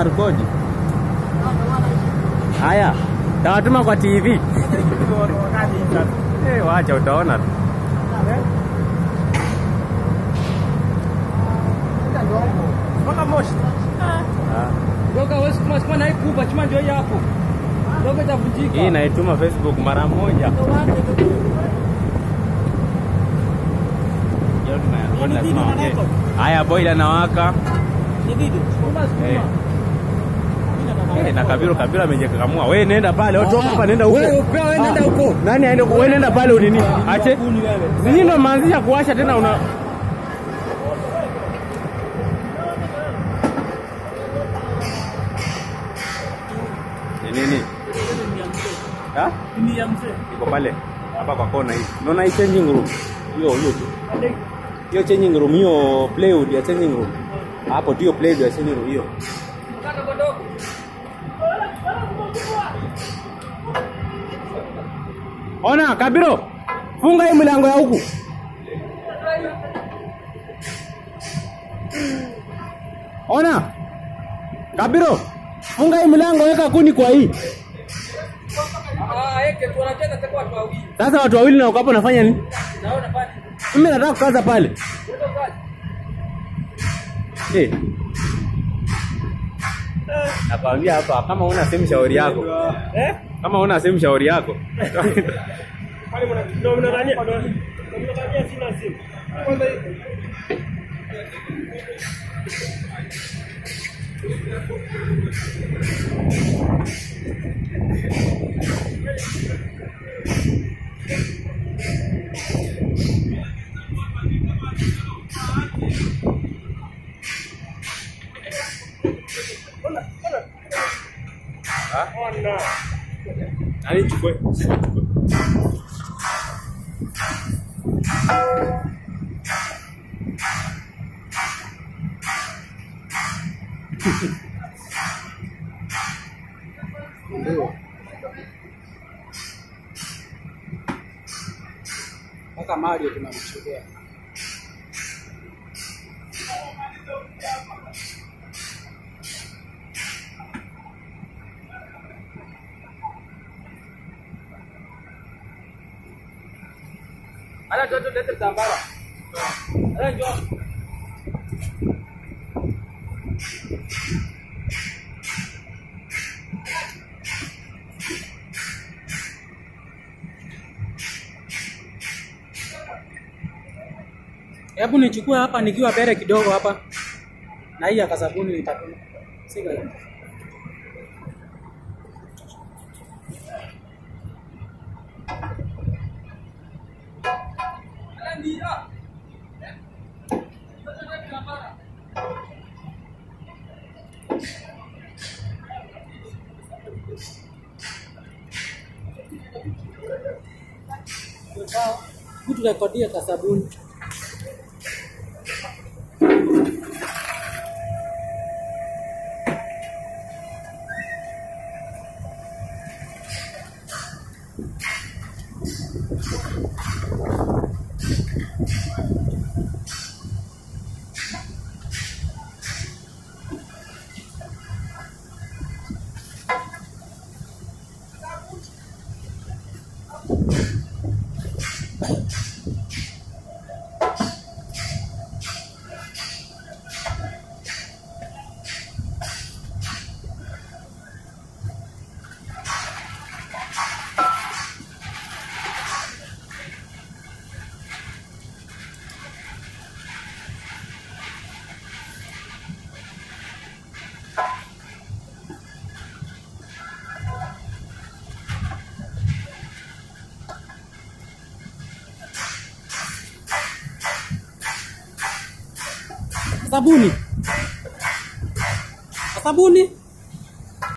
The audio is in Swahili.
rekodi. Haya, tawatuma kwa TV. Eh, wacha utaona tu. Mpaka moshi. Ah, Doka wewe sukuma sukuma na hii kubwa chuma ndio hii hapo. Doka itavunjika. Hii naituma Facebook mara moja. Leo tuna- lazima ongee. Haya, boila anawaka. Ni video. Sukuma Eh. sukuma. Eh, na Kabiru Kabiru amejikakamua. Wewe nenda pale, wewe toka hapa nenda huko. Wewe pia wewe nenda Ah, huko. Nani aende huko? Wewe nenda pale unini? Ache. Kuni wewe. Sisi ndo maanzisha kuwasha tena una Ni nini? Ha? Ni ya mzee. Iko pale. Hapa kwa kona hii. Unaona hii changing room? Hiyo hiyo tu. Hiyo changing room, hiyo plywood ya changing room. Hapo ndio plywood ya changing room hiyo. Kaka dogo. Ona Kabiro, funga hii milango ya huku. Ona Kabiro, funga hii milango, weka kuni kwa hii. Ah, eke tu wanacheza kwa watu wawili. Sasa watu wawili na uko hapo nafanya nini? Naona pale. Mimi nataka kukaza pale. Ndio kazi. Eh. Nakwambia hapa kama una sehemu shauri yako. Eh? Kama una sehemu shauri yako. Pale mna ndio mnadhania. Mnadhania sina simu. Kwanza hii. Ona. Nani chukue? Mpaka Mario tunamchukulia. Ala toto lete tambara. Ala njoo. Hebu nichukue hapa nikiwa bere kidogo hapa. Na hii ya kasabuni nitatuma. Sika. Mtu rekodia kasabuni. Sabuni. Sabuni.